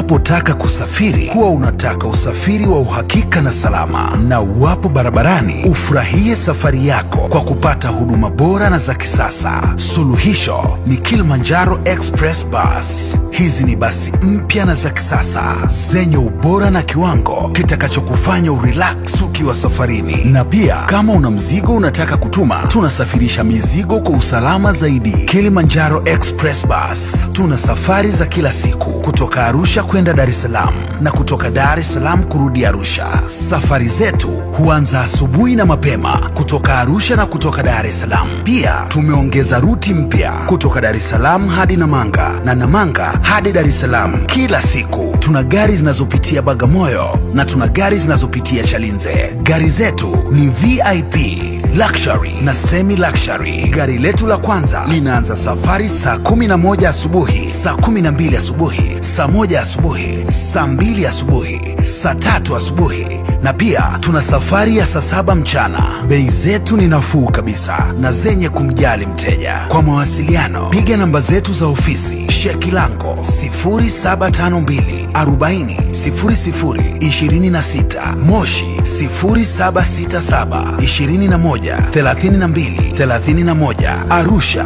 Unapotaka kusafiri, huwa unataka usafiri wa uhakika na salama, na uwapo barabarani, ufurahie safari yako kwa kupata huduma bora na za kisasa. Suluhisho ni Kilimanjaro Express Bus. Hizi ni basi mpya na za kisasa zenye ubora na kiwango kitakachokufanya urelax ukiwa safarini. Na pia kama una mzigo unataka kutuma, tunasafirisha mizigo kwa usalama zaidi. Kilimanjaro Express Bus, tuna safari za kila siku kutoka Arusha kwenda Dar es Salaam na kutoka Dar es Salaam kurudi Arusha. Safari zetu huanza asubuhi na mapema kutoka Arusha na kutoka Dar es Salaam. Pia tumeongeza ruti mpya kutoka Dar es Salaam hadi Namanga na Namanga hadi Dar es Salaam kila siku. Tuna gari zinazopitia Bagamoyo na tuna gari zinazopitia Chalinze. Gari zetu ni VIP luxury na semi luxury. Gari letu la kwanza linaanza safari saa 11 asubuhi, saa 12 asubuhi, saa moja asubuhi, saa mbili asubuhi, saa tatu asubuhi na pia tuna safari ya saa saba mchana. Bei zetu ni nafuu kabisa na zenye kumjali mteja. Kwa mawasiliano piga namba zetu za ofisi Shekilango 0752 40 00 26, Moshi 0767 21 32 31, Arusha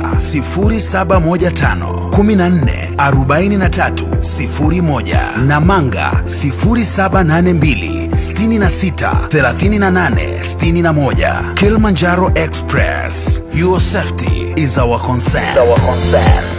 0715 14 43 01, Namanga 0782 66 38 61. Kilimanjaro Express, your safety is our concern. Is our concern.